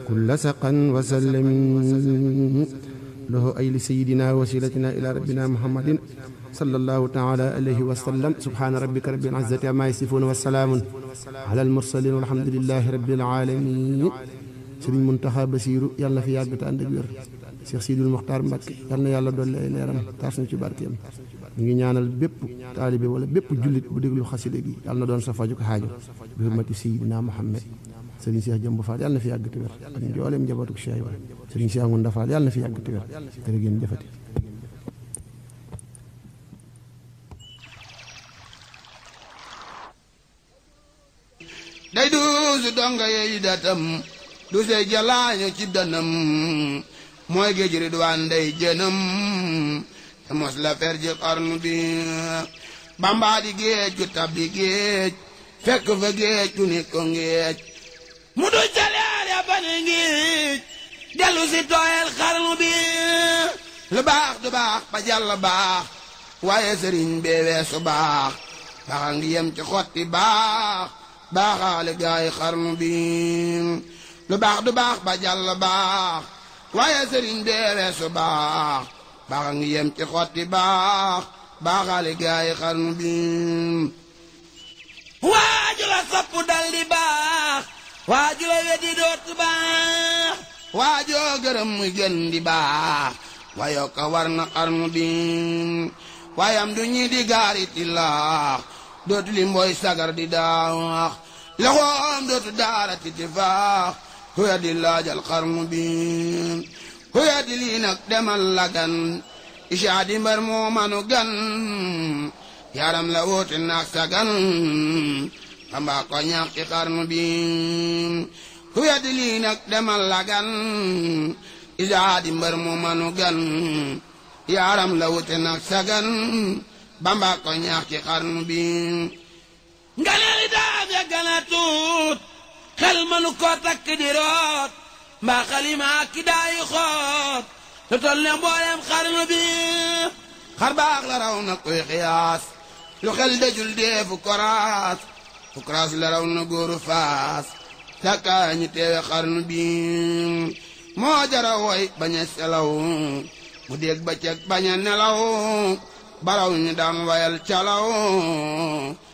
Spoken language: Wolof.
كل سقا وسلم له أي لسيدنا وسيلتنا إلى ربنا محمد صلى الله تعالى عليه وسلم سبحان ربك رب العزة عما يصفون والسلام على المرسلين والحمد لله رب العالمين Sëriñ Muntaxa Basiiru yàlla na fi yàgg te ànd ak wér Cheikh Sidul Mokhtar Mbacke yàlla na yàlla dolli ay leeram taas na ci barkeem ñu ngi ñaanal bépp taalibe wala bépp jullit bu déglu xaside gi yàlla na doon sa faju ko xaajo bi hurmati Seydina Muhammad Sëriñ Cheikh Jëmb Fall yàlla na fi yàgg te wér ak njooleem njabootu Cheikh Ibra Sëriñ Cheikh Ngunda Fall yàlla na fi yàgg te wér jërë ngeen jëfati day duusu donga yeey datam du see jalaañu ci danam mooy géej ridwaan day jënam te mos la fer ji xarnu bi bambaa di géej gu tabbi géej fekk fa géej gu ni ko géej mu du jaleer ya ba ne géej dellu si tooyel xarnu bi lu baax du baax ba jàll baax waaye sëriñ bee weesu baax baaxa ngi yem ci xotti baax baaxaale gaay xarnu bi lu baax du baax ba jàll baax waaye sëriñ bee weesu baax baaxa ngi yem ci xotti baax baaxaale gaay xarnu bi waaju la sopp dal di baax waaju la weddi dootu baax waajoo gërëm muy gën di baax wayoo ka war na xarnu bi waayam du ñi di gaariti laax dootu li mbooy sagar di daax loxoom dootu daara titi faax ku ya di laajal xarnu bi ku ya di lii nag demal lagan ishaa di mbar moo manu gan yaram la woote naag sagan xambaa ko ñaax ci xarnu bi ku ya di lii nag demal lagan ishaa di mbar moo manu gan yaram la woote naag sagan bamba ko ñaax ci xarnu bi nga neeli daam ya gana tuut xel manu ko takk di root mbaa xalima ki daayi xoot lu tol ne mboolem xarnu bi xar baax la raw na koy xiyaas lu xel dajul deefu koraas fu koraas la raw na góoru faas takkaa ñi teewe xarnu bi moo jara woy bañ a selaw mu dégg ba ceg bañ a nelaw baraw ñu daan wayal calaw